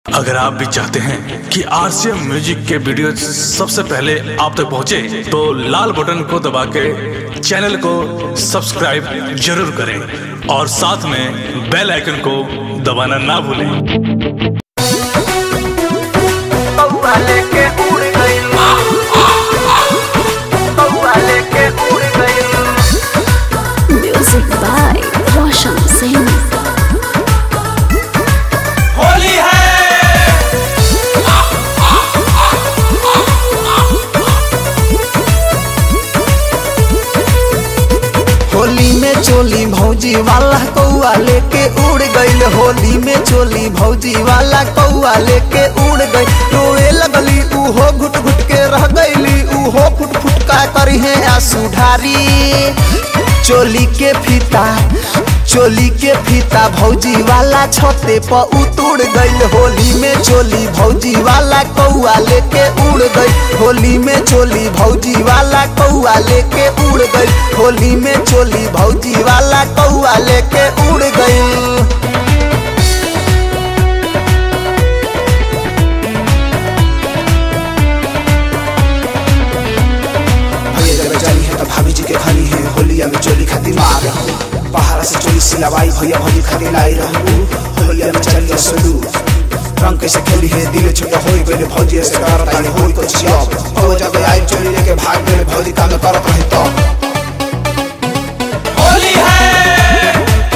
अगर आप भी चाहते हैं कि आरसीएम म्यूजिक के वीडियो सबसे पहले आप तक पहुंचे, तो लाल बटन को दबा के चैनल को सब्सक्राइब जरूर करें और साथ में बेल आइकन को दबाना ना भूलें कौआ लेके उड़ गइल कौआ लेके उड़ गइल Music by Roshan Singh. Holi है होली में चोली भौजी वाला कौआ लेके उड़ गइल होली में चोली भौजी वाला कौआ लेके उड़ गइल रोए लगली उहो घुट घुट के रह गइली उहो फुट फुट का करी है आंसू ढारी चोली के फीता चोली के फीता भौजी वाला छते पर उतुड़ गइल होली में चोली भौजी वाला कौआ लेके उड़ गइल होली में चोली भौजी वाला कौआ लेके उड़ गइल होली में चोली भौजी वाला कौआ लेके उड़ गइल भैया जब जानी है तो भाभी जी के खानी है होलिया में चोली खाती मार रहूं बाहर से चोली सिलवाई भैया भौजी खाती लाई रहूं होलिया में चलिए सुलू रंग कैसे खेली है दिल छोटा होई गइल भौजी से करत तानी होई कुछ जॉब हो जब आई चोली लेके भाग गइल भौजी काम करत रहे तो होली है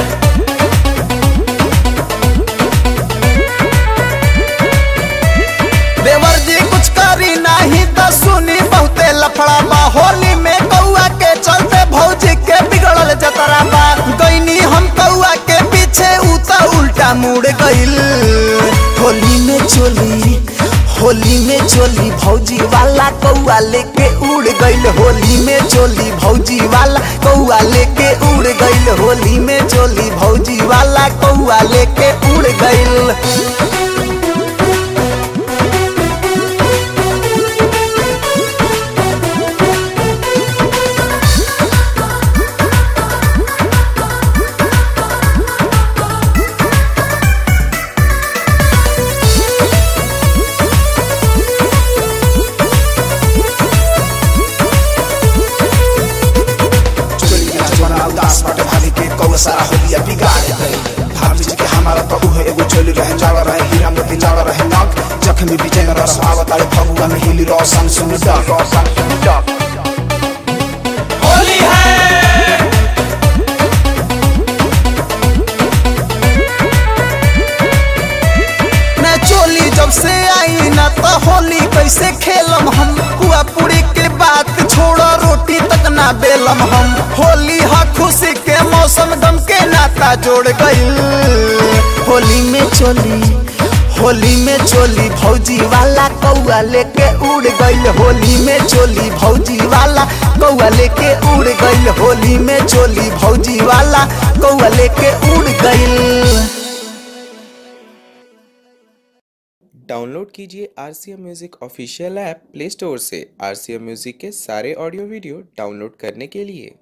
देवर जी कुछ करी नहीं तो सुनी बहुते लफड़ा बा होली में कौआ के चलते भौजी के बिगड़ल जतरा बा गईनी हम कौआ के पीछे उता उल्टा मुड़ गइल होली में चोली होली में चोली भौजी वाला कौआ लेके उड़ गइल होली में चोली भौजी वाला कौआ लेके उड़ गइल होली में चोली भौजी वाला कौआ लेके उड़ गइल चोली के जवाना उदास बाटे भाभी के कौआ सारा होलिया बिगाड़ गई भाभी जी के हमारा तो उहे एगो चोली रहे जाड़ा रहे हीरा मोती लाड़ा रहे नग जख्मी विजय में रस आवत आले फगुआ में हिली रोशन सुन डग रोशन सुन डग होली है मैं चोली जब से आई ना तो होली कैसे खेलम हम पुआ पूरी के बात छोड़ो रोटी तक ना बेलम हम होली हा खुशी के मौसम गम के नाता जोड़ गइल होली में चोली होली में चोली भौजी वाला कौआ लेके उड़ गइल होली में चोली भौजी वाला कौआ लेके उड़ गइल होली में चोली भौजी वाला कौआ लेके उड़ गइल डाउनलोड कीजिए R C M music official app Play Store से आर सी एम म्यूज़िक के सारे ऑडियो वीडियो डाउनलोड करने के लिए